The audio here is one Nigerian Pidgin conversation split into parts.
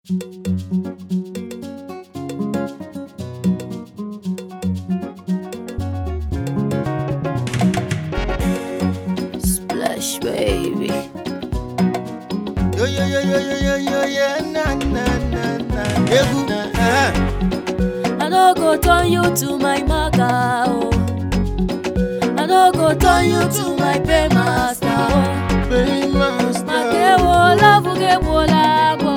Splash baby. Yo yo yo yo yo yo yo yeah na na na na. Egwu. eh. I no go turn you to my maga oh. I no go turn you to my paymaster oh. Paymaster. Makewo love gewo labo.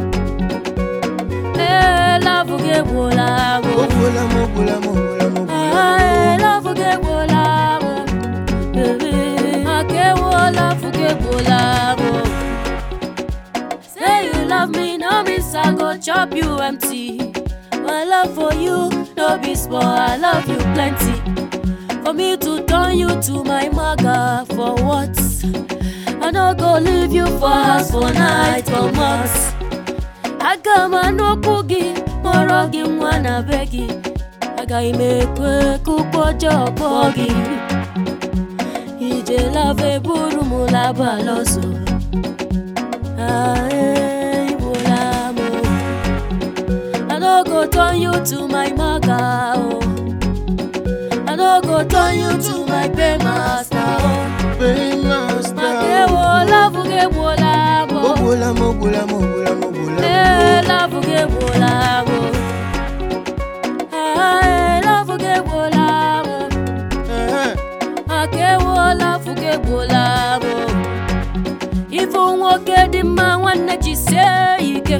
Eh love gewo labo. Mogbula mogbula mogbula mogbula. Ah eh love gewo labo. Baby, Makewo love gewo labo. Say you love me, no means I go chop you empty. My love for you, no be small, I love you plenty. For me to turn you to my maga for what? I no go leave you for house for night for months. Aga m anọkwu gị kpọrọ gị nwa na be gị. Agaghị m ekwe ka ụkwụ ọjọọ kpọọ gị. Ije lava eburu m laba lọzọ. Ah, eh, igbola m. I no go turn you to my maga oh. I no go turn you to my paymaster oh. Paymaster. Makewo love gegbola m oh. Mogbula mogbula mogbula mogbula. Eh, love gegbola m oh. Ah, eh, love gegbola m oh. Eh. Makewo love gegbola m oh. Ifu nwoke dị mma nwanne jisie ike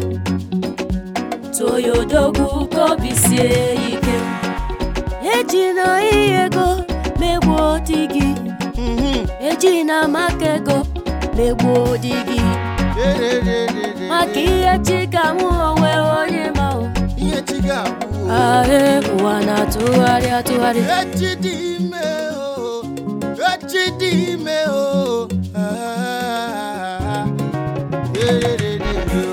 toyodogwu ka obi sie ike ejina ihe ego megbuo di gị Mhm. ejina maka ego megbuo di gị Dererere. maka ihe chi ka mụ onwe onye ma o Ihe chi ga-abụ. ahụ ụwa na-atụgharị atụgharị Echi dị ime o. Echi dị ime o. Ah. Dererere o.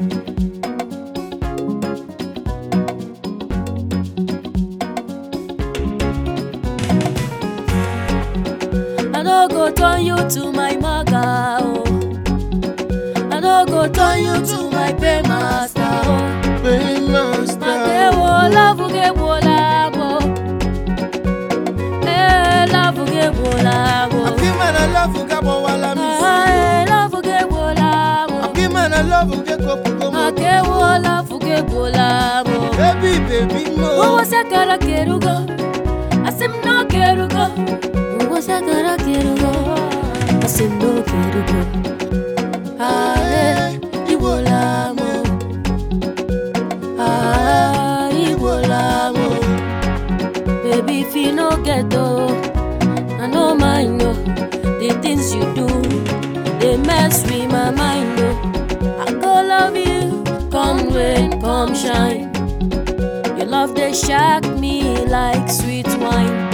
I no go turn you to my maga oh. I no go turn you to my paymaster oh. Paymaster. Makewo love gegbola m oh. Eh, love gegbola m oh. Akima na love ga-agbawala m isi. Ah, eh, love gegbola m oh. Akima na love ga-ekopugo m. Makewo love gegbola m oh. Baby, baby mo. Ụwa sakara kerugo asị m na ọ kerugo Ụwa sakara kerugo asị m na ọ kerugo Ale igbola m oh. Ah, igbola m oh. Baby, if you no get oh, I no mind oh. The things you do, they mess with my mind oh. I go love you, come rain, come shine. Your love they shock me like sweet wine.